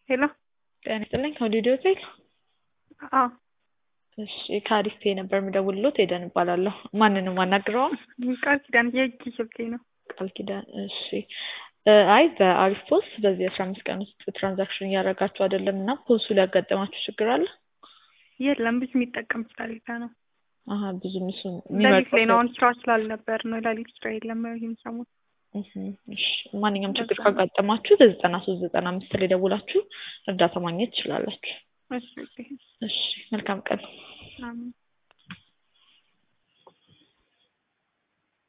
ሄሎ ጤና ይስጥልኝ ከወዲዲ ሆቴል አዎ እሺ ከአሪፍ ፔ ነበር የምደውልሎት ሄደን እባላለሁ ማንንም አናግረውም ቃል ኪዳን የእጅ ስልኬ ነው ቃል ኪዳን እሺ አይ በአሪፍ ፖስ በዚህ አስራ አምስት ቀን ውስጥ ትራንዛክሽን እያደረጋችሁ አይደለም እና ፖሱ ሊያጋጠማችሁ ችግር አለ የለም ብዙ የሚጠቀም ስለሌለ ነው አሀ ብዙም እሱ ሌሊት ላይ ነው አሁን ስራ ስላልነበር ነው ሌሊት ስራ የለም ይህን ሰሞን እሺ ማንኛውም ችግር ካጋጠማችሁ በዘጠና ሶስት ዘጠና አምስት ላይ ደውላችሁ እርዳታ ማግኘት ትችላላችሁ እሺ እሺ መልካም ቀን አሜን